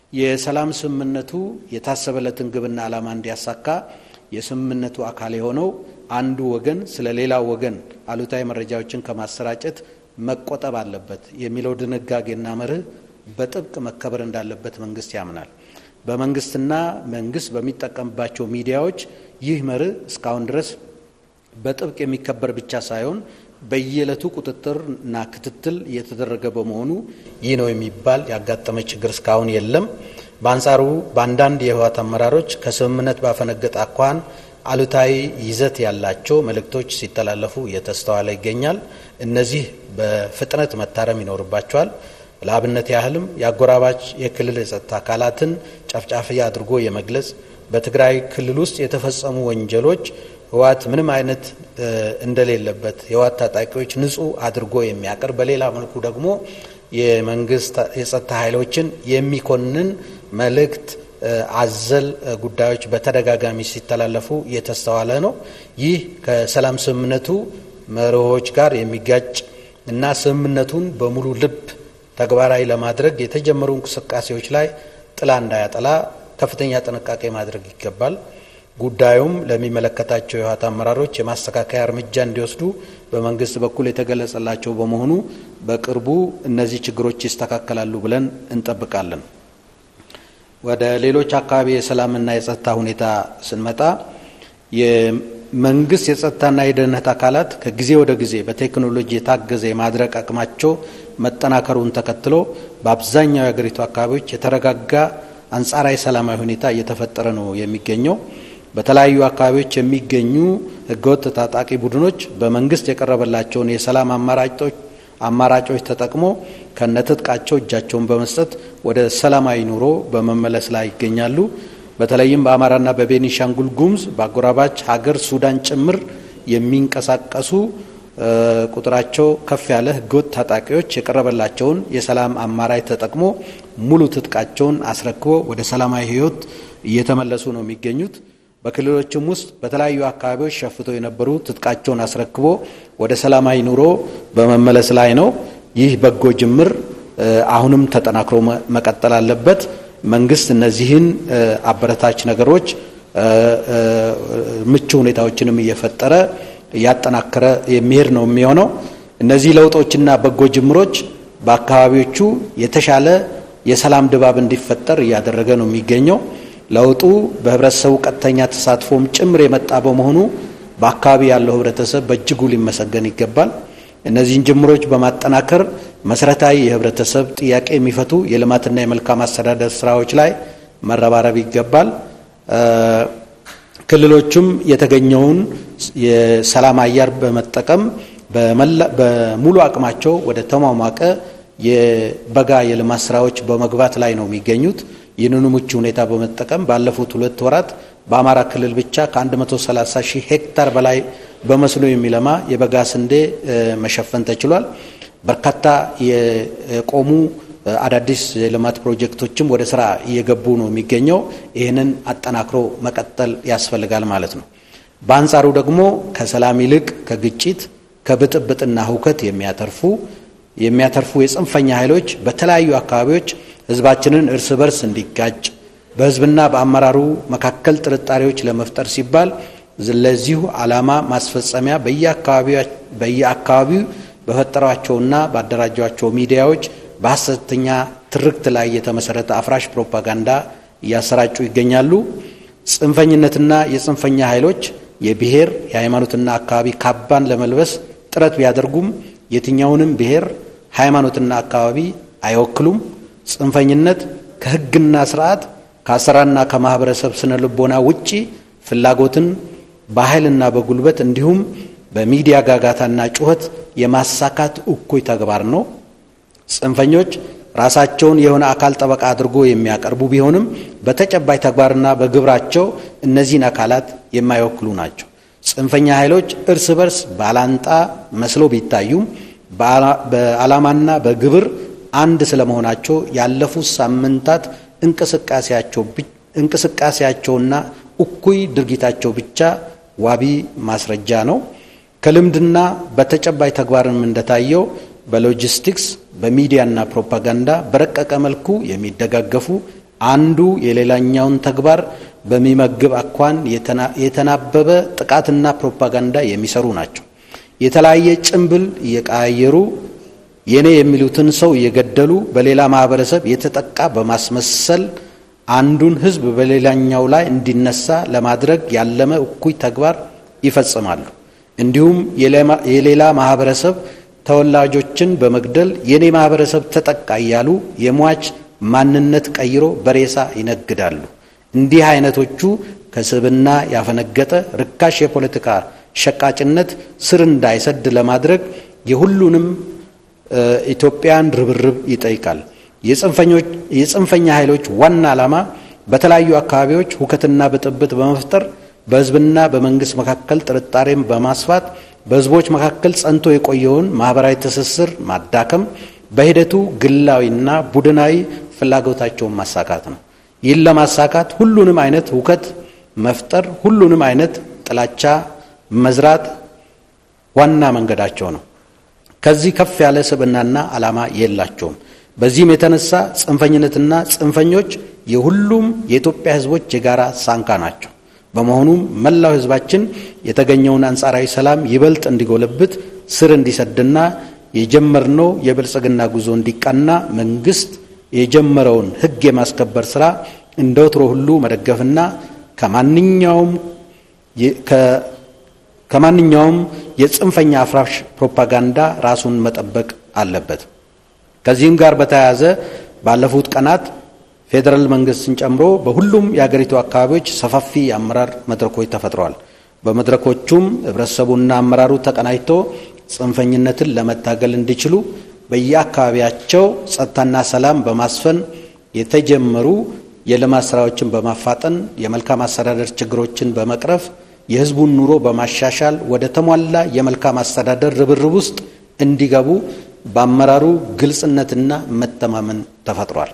የሰላም ስምምነቱ የታሰበለትን ግብና ዓላማ እንዲያሳካ የስምምነቱ አካል የሆነው አንዱ ወገን ስለ ሌላው ወገን አሉታዊ መረጃዎችን ከማሰራጨት መቆጠብ አለበት የሚለው ድንጋጌና መርህ በጥብቅ መከበር እንዳለበት መንግስት ያምናል። በመንግስትና መንግስት በሚጠቀምባቸው ሚዲያዎች ይህ መርህ እስካሁን ድረስ በጥብቅ የሚከበር ብቻ ሳይሆን በየዕለቱ ቁጥጥርና ክትትል እየተደረገ በመሆኑ ይህ ነው የሚባል ያጋጠመ ችግር እስካሁን የለም። በአንጻሩ በአንዳንድ የህወሓት አመራሮች ከስምምነት ባፈነገጠ አኳኋን አሉታዊ ይዘት ያላቸው መልእክቶች ሲተላለፉ እየተስተዋለ ይገኛል። እነዚህ በፍጥነት መታረም ይኖርባቸዋል። ለአብነት ያህልም የአጎራባች የክልል የጸጥታ አካላትን ጨፍጫፊ አድርጎ የመግለጽ በትግራይ ክልል ውስጥ የተፈጸሙ ወንጀሎች ህወሓት ምንም አይነት እንደሌለበት የህወሓት ታጣቂዎች ንጹህ አድርጎ የሚያቀርብ በሌላ መልኩ ደግሞ የመንግስት የጸጥታ ኃይሎችን የሚኮንን መልእክት አዘል ጉዳዮች በተደጋጋሚ ሲተላለፉ እየተስተዋለ ነው። ይህ ከሰላም ስምምነቱ መርሆች ጋር የሚጋጭ እና ስምምነቱን በሙሉ ልብ ተግባራዊ ለማድረግ የተጀመሩ እንቅስቃሴዎች ላይ ጥላ እንዳያጠላ ከፍተኛ ጥንቃቄ ማድረግ ይገባል። ጉዳዩም ለሚመለከታቸው የህወሓት አመራሮች የማስተካከያ እርምጃ እንዲወስዱ በመንግስት በኩል የተገለጸላቸው በመሆኑ በቅርቡ እነዚህ ችግሮች ይስተካከላሉ ብለን እንጠብቃለን። ወደ ሌሎች አካባቢ የሰላምና የጸጥታ ሁኔታ ስንመጣ የመንግስት የጸጥታና የደህንነት አካላት ከጊዜ ወደ ጊዜ በቴክኖሎጂ የታገዘ የማድረግ አቅማቸው መጠናከሩን ተከትሎ በአብዛኛው የሀገሪቱ አካባቢዎች የተረጋጋ አንጻራዊ ሰላማዊ ሁኔታ እየተፈጠረ ነው የሚገኘው። በተለያዩ አካባቢዎች የሚገኙ ህገወጥ ታጣቂ ቡድኖች በመንግስት የቀረበላቸውን የሰላም አማራጮች አማራጮች ተጠቅሞ ከነትጥቃቸው እጃቸውን በመስጠት ወደ ሰላማዊ ኑሮ በመመለስ ላይ ይገኛሉ። በተለይም በአማራና በቤኒሻንጉል ጉሙዝ በአጎራባች ሀገር ሱዳን ጭምር የሚንቀሳቀሱ ቁጥራቸው ከፍ ያለ ህገወጥ ታጣቂዎች የቀረበላቸውን የሰላም አማራጭ ተጠቅሞ ሙሉ ትጥቃቸውን አስረክቦ ወደ ሰላማዊ ህይወት እየተመለሱ ነው የሚገኙት። በክልሎችም ውስጥ በተለያዩ አካባቢዎች ሸፍተው የነበሩ ትጥቃቸውን አስረክቦ ወደ ሰላማዊ ኑሮ በመመለስ ላይ ነው። ይህ በጎ ጅምር አሁንም ተጠናክሮ መቀጠል አለበት። መንግስት እነዚህን አበረታች ነገሮች ምቹ ሁኔታዎችንም እየፈጠረ እያጠናከረ የሚሄድ ነው የሚሆነው። እነዚህ ለውጦችና በጎ ጅምሮች በአካባቢዎቹ የተሻለ የሰላም ድባብ እንዲፈጠር እያደረገ ነው የሚገኘው። ለውጡ በህብረተሰቡ ቀጥተኛ ተሳትፎም ጭምር የመጣ በመሆኑ በአካባቢ ያለው ህብረተሰብ በእጅጉ ሊመሰገን ይገባል። እነዚህን ጅምሮች በማጠናከር መሰረታዊ የህብረተሰብ ጥያቄ የሚፈቱ የልማትና የመልካም አስተዳደር ስራዎች ላይ መረባረብ ይገባል። ክልሎቹም የተገኘውን የሰላም አየር በመጠቀም በሙሉ አቅማቸው ወደ ተሟሟቀ የበጋ የልማት ስራዎች በመግባት ላይ ነው የሚገኙት። ይህንኑ ምቹ ሁኔታ በመጠቀም ባለፉት ሁለት ወራት በአማራ ክልል ብቻ ከ130 ሺህ ሄክታር በላይ በመስኖ የሚለማ የበጋ ስንዴ መሸፈን ተችሏል። በርካታ የቆሙ አዳዲስ የልማት ፕሮጀክቶችም ወደ ስራ እየገቡ ነው የሚገኘው። ይህንን አጠናክሮ መቀጠል ያስፈልጋል ማለት ነው። በአንጻሩ ደግሞ ከሰላም ይልቅ ከግጭት ከብጥብጥና ሁከት የሚያተርፉ የሚያተርፉ የጽንፈኛ ኃይሎች በተለያዩ አካባቢዎች ህዝባችንን እርስ በርስ እንዲጋጭ በህዝብና በአመራሩ መካከል ጥርጣሬዎች ለመፍጠር ሲባል ለዚሁ ዓላማ ማስፈጸሚያ በየአካባቢው በፈጠሯቸውና ባደራጇቸው ሚዲያዎች በሐሰተኛ ትርክት ላይ የተመሰረተ አፍራሽ ፕሮፓጋንዳ እያሰራጩ ይገኛሉ። ጽንፈኝነትና የጽንፈኛ ኃይሎች የብሔር የሃይማኖትና አካባቢ ካባን ለመልበስ ጥረት ቢያደርጉም የትኛውንም ብሔር ሃይማኖትና አካባቢ አይወክሉም። ጽንፈኝነት ከህግና ስርዓት ከአሰራርና ከማህበረሰብ ስነ ልቦና ውጪ ፍላጎትን በኃይልና በጉልበት እንዲሁም በሚዲያ ጋጋታና ጩኸት የማሳካት እኩይ ተግባር ነው። ጽንፈኞች ራሳቸውን የሆነ አካል ጠበቃ አድርጎ የሚያቀርቡ ቢሆንም በተጨባጭ ተግባርና በግብራቸው እነዚህን አካላት የማይወክሉ ናቸው። ጽንፈኛ ኃይሎች እርስ በርስ ባላንጣ መስሎ ቢታዩም በዓላማና በግብር አንድ ስለመሆናቸው ያለፉት ሳምንታት እንቅስቃሴያቸውና እኩይ ድርጊታቸው ብቻ ዋቢ ማስረጃ ነው። ከልምድና በተጨባጭ ተግባርም እንደታየው በሎጂስቲክስ በሚዲያና ፕሮፓጋንዳ በረቀቀ መልኩ የሚደጋገፉ አንዱ የሌላኛውን ተግባር በሚመግብ አኳን የተናበበ ጥቃትና ፕሮፓጋንዳ የሚሰሩ ናቸው። የተለያየ ጭንብል እየቀያየሩ የኔ የሚሉትን ሰው እየገደሉ በሌላ ማህበረሰብ የተጠቃ በማስመሰል አንዱን ሕዝብ በሌላኛው ላይ እንዲነሳ ለማድረግ ያለመ እኩይ ተግባር ይፈጽማሉ። እንዲሁም የሌላ ማህበረሰብ ተወላጆችን በመግደል የኔ ማህበረሰብ ተጠቃ እያሉ የሟች ማንነት ቀይሮ በሬሳ ይነግዳሉ። እንዲህ አይነቶቹ ከስብና ያፈነገጠ ርካሽ የፖለቲካ ሸቃጭነት ስር እንዳይሰድ ለማድረግ የሁሉንም ኢትዮጵያን ርብርብ ይጠይቃል። የጽንፈኛ ኃይሎች ዋና ዓላማ በተለያዩ አካባቢዎች ሁከትና ብጥብጥ በመፍጠር በህዝብና በመንግስት መካከል ጥርጣሬን በማስፋት በህዝቦች መካከል ጸንቶ የቆየውን ማህበራዊ ትስስር ማዳከም፣ በሂደቱ ግላዊና ቡድናዊ ፍላጎታቸውን ማሳካት ነው። ይህን ለማሳካት ሁሉንም አይነት ሁከት መፍጠር፣ ሁሉንም አይነት ጥላቻ መዝራት ዋና መንገዳቸው ነው። ከዚህ ከፍ ያለ ስብዕናና ዓላማ የላቸውም። በዚህም የተነሳ ጽንፈኝነትና ጽንፈኞች የሁሉም የኢትዮጵያ ህዝቦች የጋራ ሳንካ ናቸው። በመሆኑም መላው ህዝባችን የተገኘውን አንጻራዊ ሰላም ይበልጥ እንዲጎለብት ስር እንዲሰድና የጀመርነው የብልጽግና ጉዞ እንዲቃና መንግስት የጀመረውን ህግ የማስከበር ስራ እንደ ወትሮ ሁሉ መደገፍና ከማንኛውም ከማንኛውም የጽንፈኛ አፍራሽ ፕሮፓጋንዳ ራሱን መጠበቅ አለበት። ከዚህም ጋር በተያያዘ ባለፉት ቀናት ፌዴራል መንግስትን ጨምሮ በሁሉም የአገሪቱ አካባቢዎች ሰፋፊ የአመራር መድረኮች ተፈጥረዋል። በመድረኮቹም ህብረተሰቡና አመራሩ ተቀናጅቶ ጽንፈኝነትን ለመታገል እንዲችሉ በየአካባቢያቸው ጸጥታና ሰላም በማስፈን የተጀመሩ የልማት ስራዎችን በማፋጠን የመልካም አስተዳደር ችግሮችን በመቅረፍ የህዝቡን ኑሮ በማሻሻል ወደ ተሟላ የመልካም አስተዳደር ርብርብ ውስጥ እንዲገቡ በአመራሩ ግልጽነትና መተማመን ተፈጥሯል።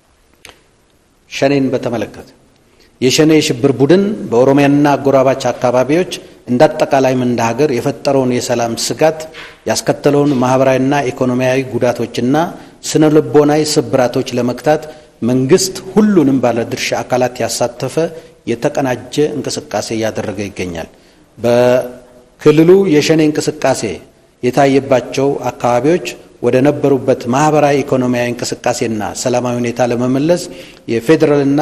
ሸኔን በተመለከተ የሸኔ የሽብር ቡድን በኦሮሚያና አጎራባች አካባቢዎች እንደ አጠቃላይም እንደ ሀገር የፈጠረውን የሰላም ስጋት ያስከተለውን ማህበራዊና ኢኮኖሚያዊ ጉዳቶችና ስነ ልቦናዊ ስብራቶች ለመግታት መንግስት ሁሉንም ባለድርሻ አካላት ያሳተፈ የተቀናጀ እንቅስቃሴ እያደረገ ይገኛል። በክልሉ የሸኔ እንቅስቃሴ የታየባቸው አካባቢዎች ወደ ነበሩበት ማህበራዊ ኢኮኖሚያዊ እንቅስቃሴና ሰላማዊ ሁኔታ ለመመለስ የፌዴራልና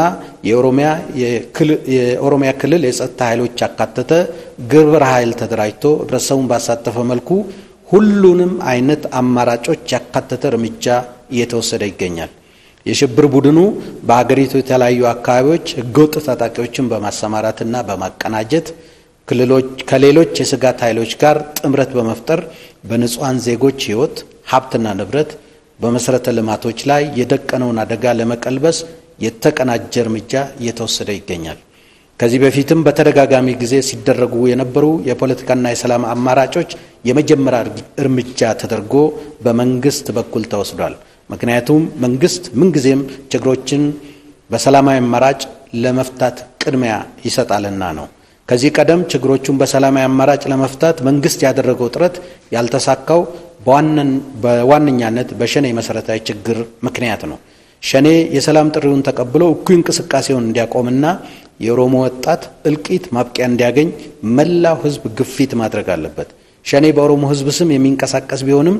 የኦሮሚያ ክልል የጸጥታ ኃይሎች ያካተተ ግብረ ኃይል ተደራጅቶ ህብረተሰቡን ባሳተፈ መልኩ ሁሉንም አይነት አማራጮች ያካተተ እርምጃ እየተወሰደ ይገኛል። የሽብር ቡድኑ በሀገሪቱ የተለያዩ አካባቢዎች ህገወጥ ታጣቂዎችን በማሰማራትና በማቀናጀት ከሌሎች የስጋት ኃይሎች ጋር ጥምረት በመፍጠር በንጹሐን ዜጎች ህይወት ሀብትና ንብረት በመሰረተ ልማቶች ላይ የደቀነውን አደጋ ለመቀልበስ የተቀናጀ እርምጃ እየተወሰደ ይገኛል። ከዚህ በፊትም በተደጋጋሚ ጊዜ ሲደረጉ የነበሩ የፖለቲካና የሰላም አማራጮች የመጀመሪያ እርምጃ ተደርጎ በመንግስት በኩል ተወስዷል። ምክንያቱም መንግስት ምንጊዜም ችግሮችን በሰላማዊ አማራጭ ለመፍታት ቅድሚያ ይሰጣልና ነው። ከዚህ ቀደም ችግሮቹን በሰላማዊ አማራጭ ለመፍታት መንግስት ያደረገው ጥረት ያልተሳካው በዋነኛነት በሸኔ መሰረታዊ ችግር ምክንያት ነው። ሸኔ የሰላም ጥሪውን ተቀብሎ እኩይ እንቅስቃሴውን እንዲያቆምና የኦሮሞ ወጣት እልቂት ማብቂያ እንዲያገኝ መላው ህዝብ ግፊት ማድረግ አለበት። ሸኔ በኦሮሞ ህዝብ ስም የሚንቀሳቀስ ቢሆንም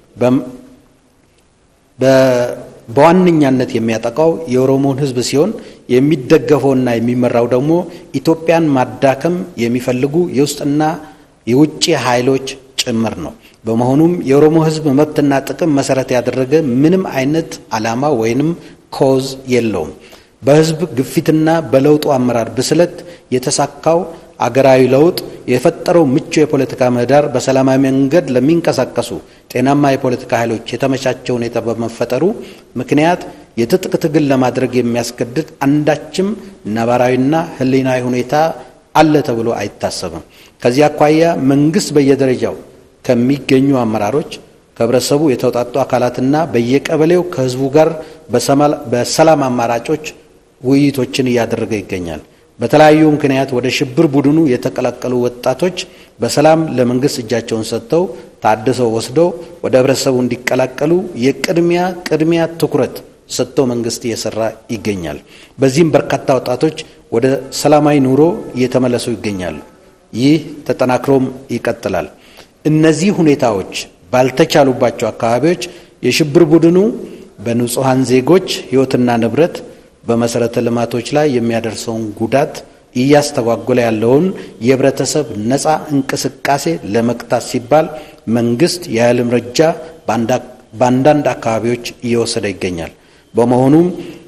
በዋነኛነት የሚያጠቃው የኦሮሞን ህዝብ ሲሆን የሚደገፈውና የሚመራው ደግሞ ኢትዮጵያን ማዳከም የሚፈልጉ የውስጥና የውጭ ኃይሎች ጭምር ነው። በመሆኑም የኦሮሞ ህዝብ መብትና ጥቅም መሰረት ያደረገ ምንም አይነት ዓላማ ወይንም ኮዝ የለውም። በህዝብ ግፊትና በለውጡ አመራር ብስለት የተሳካው አገራዊ ለውጥ የፈጠረው ምቹ የፖለቲካ ምህዳር በሰላማዊ መንገድ ለሚንቀሳቀሱ ጤናማ የፖለቲካ ኃይሎች የተመቻቸ ሁኔታ በመፈጠሩ ምክንያት የትጥቅ ትግል ለማድረግ የሚያስገድድ አንዳችም ነባራዊና ህሊናዊ ሁኔታ አለ ተብሎ አይታሰብም። ከዚህ አኳያ መንግስት በየደረጃው ከሚገኙ አመራሮች ከህብረተሰቡ የተውጣጡ አካላትና በየቀበሌው ከህዝቡ ጋር በሰላም አማራጮች ውይይቶችን እያደረገ ይገኛል። በተለያዩ ምክንያት ወደ ሽብር ቡድኑ የተቀላቀሉ ወጣቶች በሰላም ለመንግስት እጃቸውን ሰጥተው ታድሰው ወስደው ወደ ህብረተሰቡ እንዲቀላቀሉ የቅድሚያ ቅድሚያ ትኩረት ሰጥቶ መንግስት እየሰራ ይገኛል። በዚህም በርካታ ወጣቶች ወደ ሰላማዊ ኑሮ እየተመለሱ ይገኛሉ። ይህ ተጠናክሮም ይቀጥላል። እነዚህ ሁኔታዎች ባልተቻሉባቸው አካባቢዎች የሽብር ቡድኑ በንጹሐን ዜጎች ሕይወትና ንብረት በመሰረተ ልማቶች ላይ የሚያደርሰውን ጉዳት እያስተጓጎለ ያለውን የህብረተሰብ ነፃ እንቅስቃሴ ለመግታት ሲባል መንግስት የኃይል እርምጃ በአንዳንድ አካባቢዎች እየወሰደ ይገኛል። በመሆኑም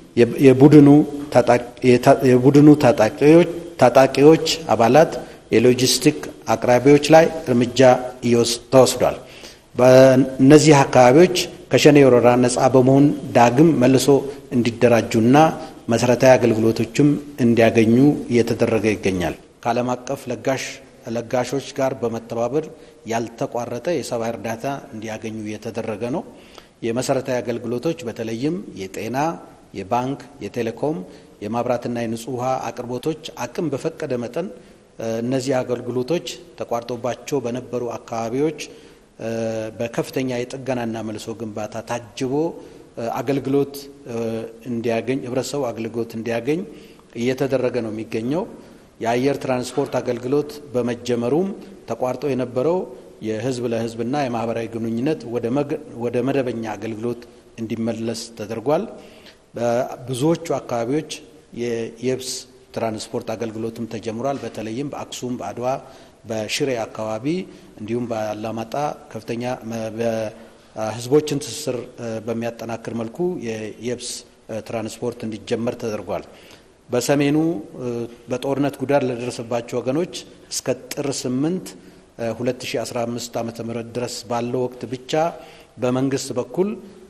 የቡድኑ ታጣቂዎች አባላት የሎጂስቲክ አቅራቢዎች ላይ እርምጃ ተወስዷል። በእነዚህ አካባቢዎች ከሸኔ ወረራ ነፃ በመሆን ዳግም መልሶ እንዲደራጁና መሰረታዊ አገልግሎቶችም እንዲያገኙ እየተደረገ ይገኛል። ከዓለም አቀፍ ለጋሾች ጋር በመተባበር ያልተቋረጠ የሰብአዊ እርዳታ እንዲያገኙ እየተደረገ ነው። የመሰረታዊ አገልግሎቶች በተለይም የጤና፣ የባንክ፣ የቴሌኮም፣ የማብራትና የንጹህ ውሃ አቅርቦቶች አቅም በፈቀደ መጠን እነዚህ አገልግሎቶች ተቋርጦባቸው በነበሩ አካባቢዎች በከፍተኛ የጥገናና መልሶ ግንባታ ታጅቦ አገልግሎት እንዲያገኝ ህብረተሰቡ አገልግሎት እንዲያገኝ እየተደረገ ነው የሚገኘው። የአየር ትራንስፖርት አገልግሎት በመጀመሩም ተቋርጦ የነበረው የህዝብ ለህዝብና የማህበራዊ ግንኙነት ወደ መደበኛ አገልግሎት እንዲመለስ ተደርጓል። በብዙዎቹ አካባቢዎች የየብስ ትራንስፖርት አገልግሎትም ተጀምሯል። በተለይም በአክሱም፣ በአድዋ፣ በሽሬ አካባቢ እንዲሁም በአላማጣ ከፍተኛ ህዝቦችን ትስስር በሚያጠናክር መልኩ የየብስ ትራንስፖርት እንዲጀመር ተደርጓል። በሰሜኑ በጦርነት ጉዳት ለደረሰባቸው ወገኖች እስከ ጥር 8 2015 ዓ.ም ድረስ ባለው ወቅት ብቻ በመንግስት በኩል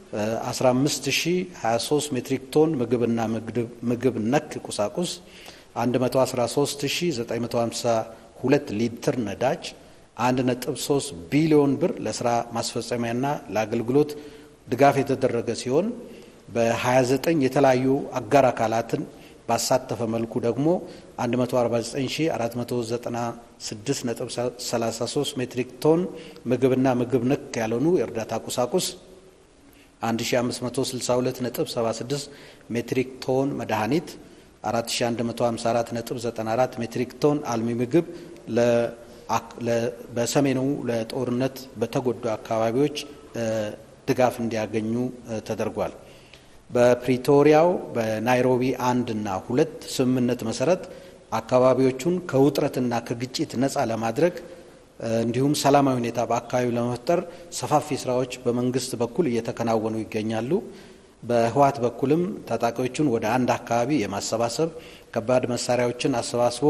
15023 ሜትሪክ ቶን ምግብና ምግብ ነክ ቁሳቁስ 113952 ሊትር ነዳጅ 1.3 ቢሊዮን ብር ለስራ ማስፈጸሚያና ለአገልግሎት ድጋፍ የተደረገ ሲሆን በ29 የተለያዩ አጋር አካላትን ባሳተፈ መልኩ ደግሞ 149496.33 ሜትሪክ ቶን ምግብና ምግብ ነክ ያልሆኑ የእርዳታ ቁሳቁስ 1562.76 ሜትሪክ ቶን መድኃኒት 4154.94 ሜትሪክ ቶን አልሚ ምግብ በሰሜኑ ለጦርነት በተጎዱ አካባቢዎች ድጋፍ እንዲያገኙ ተደርጓል። በፕሪቶሪያው በናይሮቢ አንድ እና ሁለት ስምምነት መሰረት አካባቢዎቹን ከውጥረትና ከግጭት ነፃ ለማድረግ እንዲሁም ሰላማዊ ሁኔታ በአካባቢው ለመፍጠር ሰፋፊ ስራዎች በመንግስት በኩል እየተከናወኑ ይገኛሉ። በህወሓት በኩልም ታጣቂዎቹን ወደ አንድ አካባቢ የማሰባሰብ ከባድ መሳሪያዎችን አሰባስቦ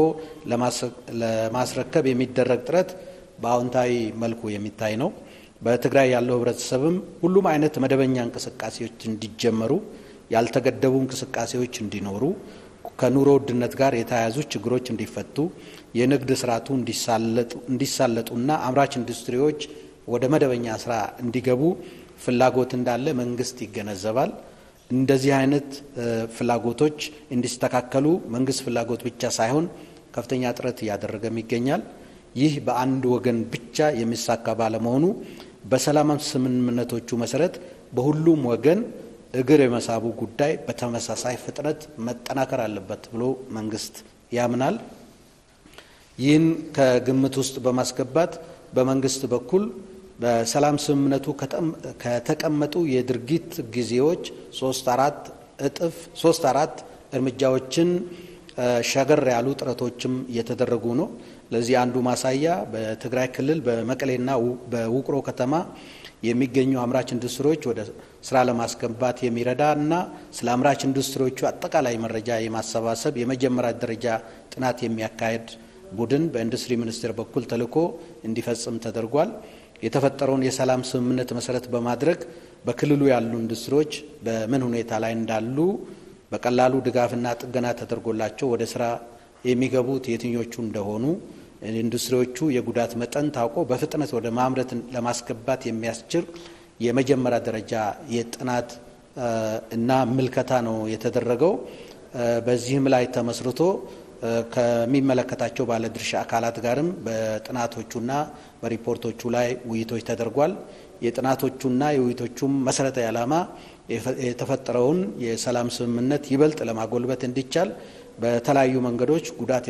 ለማስረከብ የሚደረግ ጥረት በአዎንታዊ መልኩ የሚታይ ነው። በትግራይ ያለው ህብረተሰብም ሁሉም አይነት መደበኛ እንቅስቃሴዎች እንዲጀመሩ፣ ያልተገደቡ እንቅስቃሴዎች እንዲኖሩ፣ ከኑሮ ውድነት ጋር የተያያዙ ችግሮች እንዲፈቱ፣ የንግድ ስርዓቱ እንዲሳለጡና አምራች ኢንዱስትሪዎች ወደ መደበኛ ስራ እንዲገቡ ፍላጎት እንዳለ መንግስት ይገነዘባል። እንደዚህ አይነት ፍላጎቶች እንዲስተካከሉ መንግስት ፍላጎት ብቻ ሳይሆን ከፍተኛ ጥረት እያደረገም ይገኛል። ይህ በአንድ ወገን ብቻ የሚሳካ ባለመሆኑ በሰላም ስምምነቶቹ መሰረት በሁሉም ወገን እግር የመሳቡ ጉዳይ በተመሳሳይ ፍጥነት መጠናከር አለበት ብሎ መንግስት ያምናል። ይህን ከግምት ውስጥ በማስገባት በመንግስት በኩል በሰላም ስምምነቱ ከተቀመጡ የድርጊት ጊዜዎች ሶስት አራት እጥፍ ሶስት አራት እርምጃዎችን ሸገር ያሉ ጥረቶችም እየተደረጉ ነው። ለዚህ አንዱ ማሳያ በትግራይ ክልል በመቀሌና በውቅሮ ከተማ የሚገኙ አምራች ኢንዱስትሪዎች ወደ ስራ ለማስገባት የሚረዳ እና ስለ አምራች ኢንዱስትሪዎቹ አጠቃላይ መረጃ የማሰባሰብ የመጀመሪያ ደረጃ ጥናት የሚያካሄድ ቡድን በኢንዱስትሪ ሚኒስቴር በኩል ተልዕኮ እንዲፈጽም ተደርጓል። የተፈጠረውን የሰላም ስምምነት መሰረት በማድረግ በክልሉ ያሉ ኢንዱስትሪዎች በምን ሁኔታ ላይ እንዳሉ በቀላሉ ድጋፍና ጥገና ተደርጎላቸው ወደ ስራ የሚገቡት የትኞቹ እንደሆኑ ኢንዱስትሪዎቹ የጉዳት መጠን ታውቆ በፍጥነት ወደ ማምረት ለማስገባት የሚያስችል የመጀመሪያ ደረጃ የጥናት እና ምልከታ ነው የተደረገው። በዚህም ላይ ተመስርቶ ከሚመለከታቸው ባለድርሻ አካላት ጋርም በጥናቶቹና በሪፖርቶቹ ላይ ውይይቶች ተደርጓል። የጥናቶቹና የውይይቶቹም መሰረታዊ ዓላማ የተፈጠረውን የሰላም ስምምነት ይበልጥ ለማጎልበት እንዲቻል በተለያዩ መንገዶች ጉዳት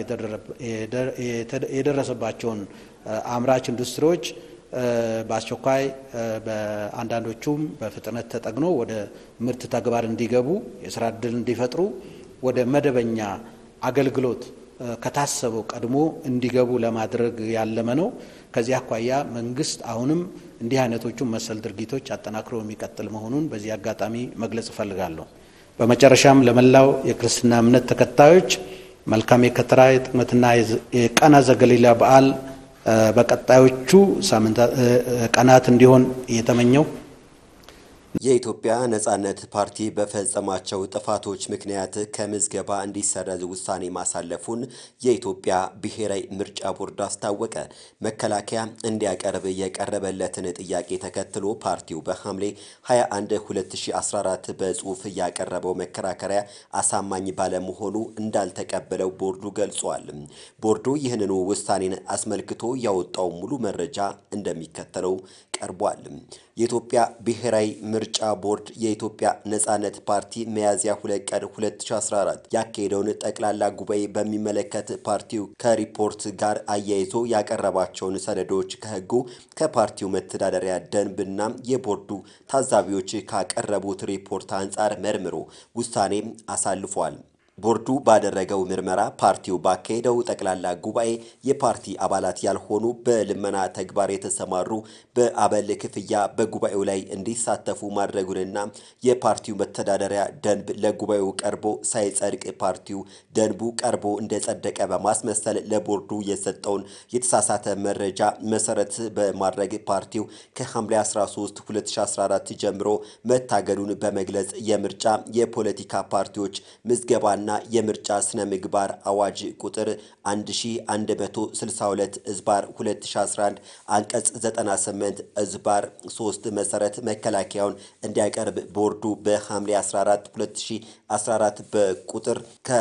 የደረሰባቸውን አምራች ኢንዱስትሪዎች በአስቸኳይ በአንዳንዶቹም በፍጥነት ተጠግኖ ወደ ምርት ተግባር እንዲገቡ የስራ እድል እንዲፈጥሩ ወደ መደበኛ አገልግሎት ከታሰበው ቀድሞ እንዲገቡ ለማድረግ ያለመ ነው። ከዚህ አኳያ መንግስት አሁንም እንዲህ አይነቶቹን መሰል ድርጊቶች አጠናክሮ የሚቀጥል መሆኑን በዚህ አጋጣሚ መግለጽ እፈልጋለሁ። በመጨረሻም ለመላው የክርስትና እምነት ተከታዮች መልካም የከተራ የጥምቀትና የቃና ዘገሊላ በዓል በቀጣዮቹ ቀናት እንዲሆን እየተመኘው የኢትዮጵያ ነጻነት ፓርቲ በፈጸማቸው ጥፋቶች ምክንያት ከምዝገባ እንዲሰረዝ ውሳኔ ማሳለፉን የኢትዮጵያ ብሔራዊ ምርጫ ቦርድ አስታወቀ። መከላከያ እንዲያቀርብ የቀረበለትን ጥያቄ ተከትሎ ፓርቲው በሐምሌ 21 2014 በጽሑፍ ያቀረበው መከራከሪያ አሳማኝ ባለመሆኑ እንዳልተቀበለው ቦርዱ ገልጿል። ቦርዱ ይህንኑ ውሳኔን አስመልክቶ ያወጣው ሙሉ መረጃ እንደሚከተለው ቀርቧል። የኢትዮጵያ ብሔራዊ ምርጫ ቦርድ የኢትዮጵያ ነጻነት ፓርቲ ሚያዝያ 2 ቀን 2014 ያካሄደውን ጠቅላላ ጉባኤ በሚመለከት ፓርቲው ከሪፖርት ጋር አያይዞ ያቀረባቸውን ሰነዶች ከሕጉ ከፓርቲው መተዳደሪያ ደንብና የቦርዱ ታዛቢዎች ካቀረቡት ሪፖርት አንጻር መርምሮ ውሳኔ አሳልፏል። ቦርዱ ባደረገው ምርመራ ፓርቲው ባካሄደው ጠቅላላ ጉባኤ የፓርቲ አባላት ያልሆኑ በልመና ተግባር የተሰማሩ በአበል ክፍያ በጉባኤው ላይ እንዲሳተፉ ማድረጉንና የፓርቲው መተዳደሪያ ደንብ ለጉባኤው ቀርቦ ሳይጸድቅ ፓርቲው ደንቡ ቀርቦ እንደጸደቀ በማስመሰል ለቦርዱ የሰጠውን የተሳሳተ መረጃ መሰረት በማድረግ ፓርቲው ከሐምሌ 13 2014 ጀምሮ መታገዱን በመግለጽ የምርጫ የፖለቲካ ፓርቲዎች ምዝገባ ና የምርጫ ስነ ምግባር አዋጅ ቁጥር 1162 እዝባር 2011 አንቀጽ 98 እዝባር 3 መሰረት መከላከያውን እንዲያቀርብ ቦርዱ በሐምሌ 14 2014 በቁጥር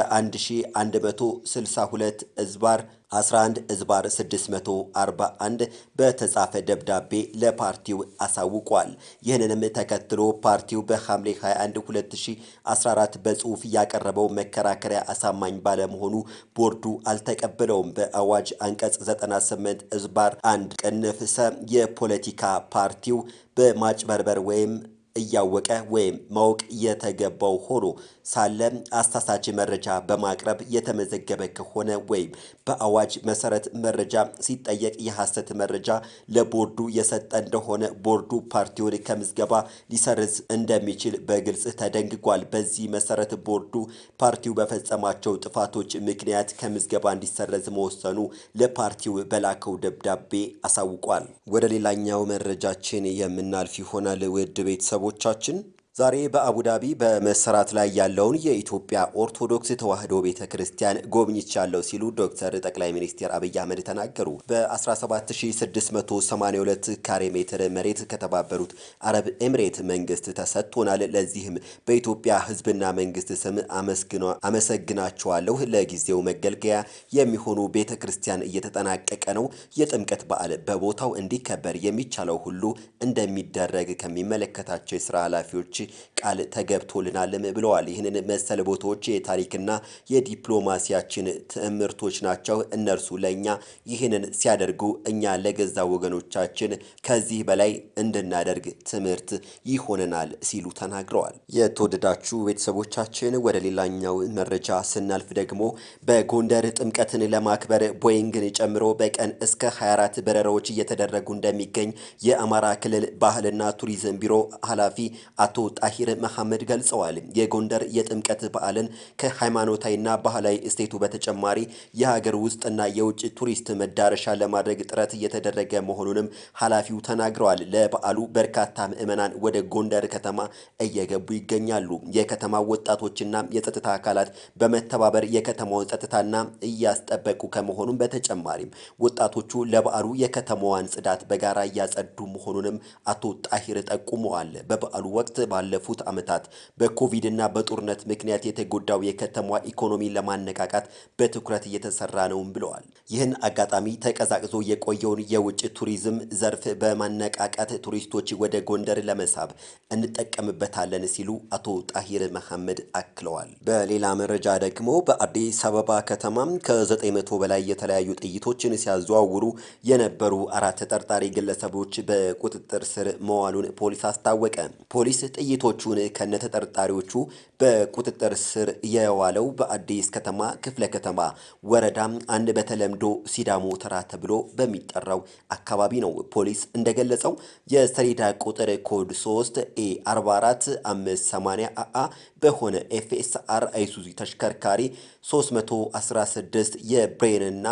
ከ1162 እዝባር 11 እዝባር 641 በተጻፈ ደብዳቤ ለፓርቲው አሳውቋል። ይህንንም ተከትሎ ፓርቲው በሐምሌ 21 2014 በጽሑፍ ያቀረበው መከራከሪያ አሳማኝ ባለመሆኑ ቦርዱ አልተቀበለውም። በአዋጅ አንቀጽ 98 እዝባር 1 ቅንፍ ሰ የፖለቲካ ፓርቲው በማጭበርበር ወይም እያወቀ ወይም ማወቅ የተገባው ሆኖ ሳለ አሳሳች መረጃ በማቅረብ የተመዘገበ ከሆነ ወይም በአዋጅ መሰረት መረጃ ሲጠየቅ የሐሰት መረጃ ለቦርዱ የሰጠ እንደሆነ ቦርዱ ፓርቲውን ከምዝገባ ሊሰርዝ እንደሚችል በግልጽ ተደንግጓል። በዚህ መሰረት ቦርዱ ፓርቲው በፈጸማቸው ጥፋቶች ምክንያት ከምዝገባ እንዲሰረዝ መወሰኑ ለፓርቲው በላከው ደብዳቤ አሳውቋል። ወደ ሌላኛው መረጃችን የምናልፍ ይሆናል። ውድ ቤተሰቦቻችን ዛሬ በአቡዳቢ በመሰራት ላይ ያለውን የኢትዮጵያ ኦርቶዶክስ ተዋሕዶ ቤተ ክርስቲያን ጎብኝቻለሁ ሲሉ ዶክተር ጠቅላይ ሚኒስትር አብይ አህመድ ተናገሩ። በ17682 ካሬ ሜትር መሬት ከተባበሩት አረብ ኤምሬት መንግስት ተሰጥቶናል። ለዚህም በኢትዮጵያ ሕዝብና መንግስት ስም አመሰግናቸዋለሁ። ለጊዜው መገልገያ የሚሆኑ ቤተ ክርስቲያን እየተጠናቀቀ ነው። የጥምቀት በዓል በቦታው እንዲከበር የሚቻለው ሁሉ እንደሚደረግ ከሚመለከታቸው የስራ ኃላፊዎች ቃል ተገብቶልናልም ብለዋል። ይህንን መሰል ቦታዎች የታሪክና የዲፕሎማሲያችን ትምህርቶች ናቸው። እነርሱ ለእኛ ይህንን ሲያደርጉ እኛ ለገዛ ወገኖቻችን ከዚህ በላይ እንድናደርግ ትምህርት ይሆነናል ሲሉ ተናግረዋል። የተወደዳችሁ ቤተሰቦቻችን ወደ ሌላኛው መረጃ ስናልፍ ደግሞ በጎንደር ጥምቀትን ለማክበር ቦይንግን ጨምሮ በቀን እስከ 24 በረራዎች እየተደረጉ እንደሚገኝ የአማራ ክልል ባህልና ቱሪዝም ቢሮ ኃላፊ አቶ ጣሂር መሐመድ ገልጸዋል። የጎንደር የጥምቀት በዓልን ከሃይማኖታዊና ባህላዊ እሴቱ በተጨማሪ የሀገር ውስጥና የውጭ ቱሪስት መዳረሻ ለማድረግ ጥረት እየተደረገ መሆኑንም ኃላፊው ተናግረዋል። ለበዓሉ በርካታ ምዕመናን ወደ ጎንደር ከተማ እየገቡ ይገኛሉ። የከተማ ወጣቶችና የጸጥታ አካላት በመተባበር የከተማውን ጸጥታና እያስጠበቁ ከመሆኑም በተጨማሪም ወጣቶቹ ለበዓሉ የከተማዋን ጽዳት በጋራ እያጸዱ መሆኑንም አቶ ጣሂር ጠቁመዋል። በበዓሉ ወቅት ባለ ባለፉት ዓመታት በኮቪድ እና በጦርነት ምክንያት የተጎዳው የከተማዋ ኢኮኖሚን ለማነቃቃት በትኩረት እየተሰራ ነውም ብለዋል። ይህን አጋጣሚ ተቀዛቅዞ የቆየውን የውጭ ቱሪዝም ዘርፍ በማነቃቃት ቱሪስቶች ወደ ጎንደር ለመሳብ እንጠቀምበታለን ሲሉ አቶ ጣሂር መሐመድ አክለዋል። በሌላ መረጃ ደግሞ በአዲስ አበባ ከተማም ከ900 በላይ የተለያዩ ጥይቶችን ሲያዘዋውሩ የነበሩ አራት ተጠርጣሪ ግለሰቦች በቁጥጥር ስር መዋሉን ፖሊስ አስታወቀ። ፖሊስ ጥይቶቹን ከነተጠርጣሪዎቹ በቁጥጥር ስር የዋለው በአዲስ ከተማ ክፍለ ከተማ ወረዳ አንድ በተለምዶ ሲዳሞ ተራ ተብሎ በሚጠራው አካባቢ ነው። ፖሊስ እንደገለጸው የሰሌዳ ቁጥር ኮድ 3 ኤ 44 580 አአ በሆነ ኤፍኤስአር አይሱዚ ተሽከርካሪ 316 የብሬንና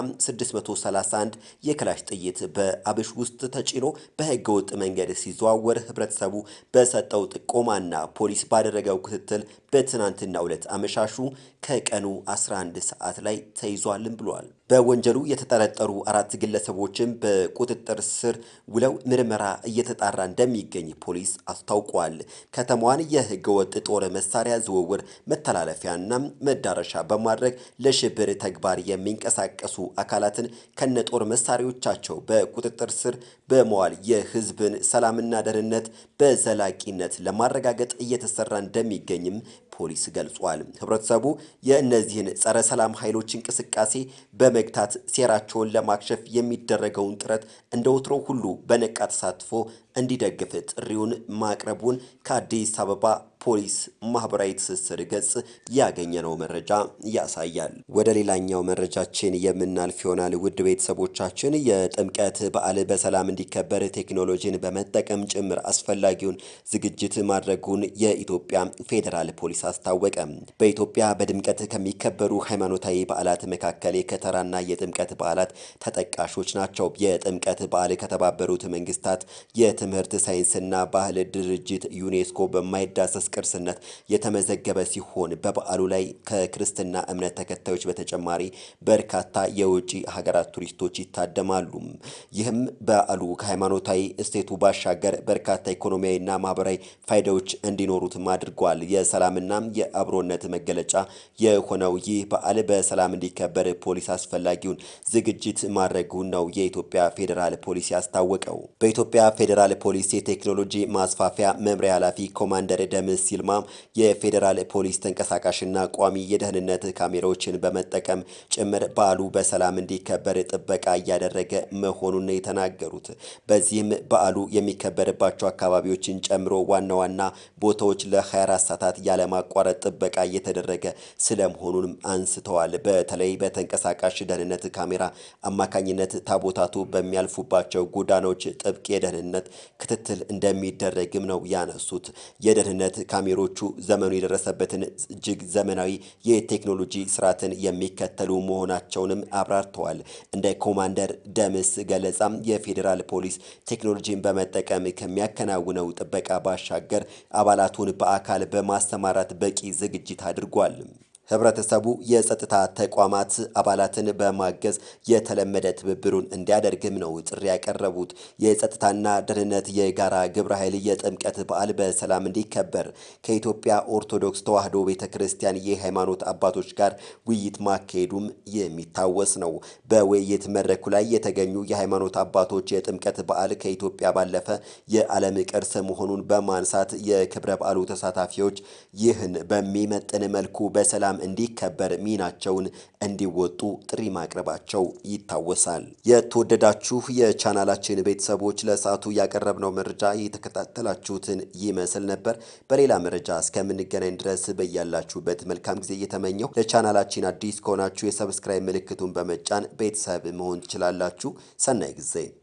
631 የክላሽ ጥይት በአብሽ ውስጥ ተጭኖ በህገወጥ መንገድ ሲዘዋወር ህብረተሰቡ በሰጠው ጥቆማና ፖሊስ ባደረገው ክትትል በትናንትናው ዕለት አመሻሹ ከቀኑ 11 ሰዓት ላይ ተይዟልም ብሏል። በወንጀሉ የተጠረጠሩ አራት ግለሰቦችም በቁጥጥር ስር ውለው ምርመራ እየተጣራ እንደሚገኝ ፖሊስ አስታውቋል። ከተማዋን የህገወጥ ጦር መሳሪያ ዝውውር መተላለፊያና መዳረሻ በማድረግ ለሽብር ተግባር የሚንቀሳቀሱ አካላትን ከነጦር መሳሪያዎቻቸው በቁጥጥር ስር በመዋል የህዝብን ሰላምና ደህንነት በዘላቂነት ለማረጋገጥ እየተሰራ እንደሚገኝም ፖሊስ ገልጿል። ህብረተሰቡ የእነዚህን ጸረ ሰላም ኃይሎች እንቅስቃሴ በመግታት ሴራቸውን ለማክሸፍ የሚደረገውን ጥረት እንደ ወትሮ ሁሉ በነቃ ተሳትፎ እንዲደግፍ ጥሪውን ማቅረቡን ከአዲስ አበባ ፖሊስ ማህበራዊ ትስስር ገጽ ያገኘነው መረጃ ያሳያል። ወደ ሌላኛው መረጃችን የምናልፍ ይሆናል። ውድ ቤተሰቦቻችን የጥምቀት በዓል በሰላም እንዲከበር ቴክኖሎጂን በመጠቀም ጭምር አስፈላጊውን ዝግጅት ማድረጉን የኢትዮጵያ ፌዴራል ፖሊስ አስታወቀ። በኢትዮጵያ በድምቀት ከሚከበሩ ሃይማኖታዊ በዓላት መካከል የከተራና የጥምቀት በዓላት ተጠቃሾች ናቸው። የጥምቀት በዓል ከተባበሩት መንግስታት የትምህርት ሳይንስና ባህል ድርጅት ዩኔስኮ በማይዳሰስ ቅርስነት የተመዘገበ ሲሆን በበዓሉ ላይ ከክርስትና እምነት ተከታዮች በተጨማሪ በርካታ የውጭ ሀገራት ቱሪስቶች ይታደማሉ። ይህም በዓሉ ከሃይማኖታዊ እሴቱ ባሻገር በርካታ ኢኮኖሚያዊና ማህበራዊ ፋይዳዎች እንዲኖሩትም አድርጓል። የሰላምና የአብሮነት መገለጫ የሆነው ይህ በዓል በሰላም እንዲከበር ፖሊስ አስፈላጊውን ዝግጅት ማድረጉን ነው የኢትዮጵያ ፌዴራል ፖሊስ ያስታወቀው። በኢትዮጵያ ፌዴራል ፖሊስ የቴክኖሎጂ ማስፋፊያ መምሪያ ኃላፊ ኮማንደር ደምስ ሲልማ የፌዴራል ፖሊስ ተንቀሳቃሽና ቋሚ የደህንነት ካሜራዎችን በመጠቀም ጭምር በዓሉ በሰላም እንዲከበር ጥበቃ እያደረገ መሆኑን ነው የተናገሩት። በዚህም በዓሉ የሚከበርባቸው አካባቢዎችን ጨምሮ ዋና ዋና ቦታዎች ለ24 ሰዓታት ያለማቋረጥ ጥበቃ እየተደረገ ስለመሆኑንም አንስተዋል። በተለይ በተንቀሳቃሽ ደህንነት ካሜራ አማካኝነት ታቦታቱ በሚያልፉባቸው ጎዳናዎች ጥብቅ የደህንነት ክትትል እንደሚደረግም ነው ያነሱት። የደህንነት ካሜሮቹ ዘመኑ የደረሰበትን እጅግ ዘመናዊ የቴክኖሎጂ ስርዓትን የሚከተሉ መሆናቸውንም አብራርተዋል። እንደ ኮማንደር ደምስ ገለጻም የፌዴራል ፖሊስ ቴክኖሎጂን በመጠቀም ከሚያከናውነው ጥበቃ ባሻገር አባላቱን በአካል በማሰማራት በቂ ዝግጅት አድርጓል። ህብረተሰቡ የጸጥታ ተቋማት አባላትን በማገዝ የተለመደ ትብብሩን እንዲያደርግም ነው ጥሪ ያቀረቡት። የጸጥታና ደህንነት የጋራ ግብረ ኃይል የጥምቀት በዓል በሰላም እንዲከበር ከኢትዮጵያ ኦርቶዶክስ ተዋሕዶ ቤተ ክርስቲያን የሃይማኖት አባቶች ጋር ውይይት ማካሄዱም የሚታወስ ነው። በውይይት መድረኩ ላይ የተገኙ የሃይማኖት አባቶች የጥምቀት በዓል ከኢትዮጵያ ባለፈ የዓለም ቅርስ መሆኑን በማንሳት የክብረ በዓሉ ተሳታፊዎች ይህን በሚመጥን መልኩ በሰላም እንዲከበር ሚናቸውን እንዲወጡ ጥሪ ማቅረባቸው ይታወሳል። የተወደዳችሁ የቻናላችን ቤተሰቦች ለሰዓቱ ያቀረብነው መረጃ የተከታተላችሁትን ይመስል ነበር። በሌላ መረጃ እስከምንገናኝ ድረስ በያላችሁበት መልካም ጊዜ እየተመኘው ለቻናላችን አዲስ ከሆናችሁ የሰብስክራይብ ምልክቱን በመጫን ቤተሰብ መሆን ትችላላችሁ። ሰናይ ጊዜ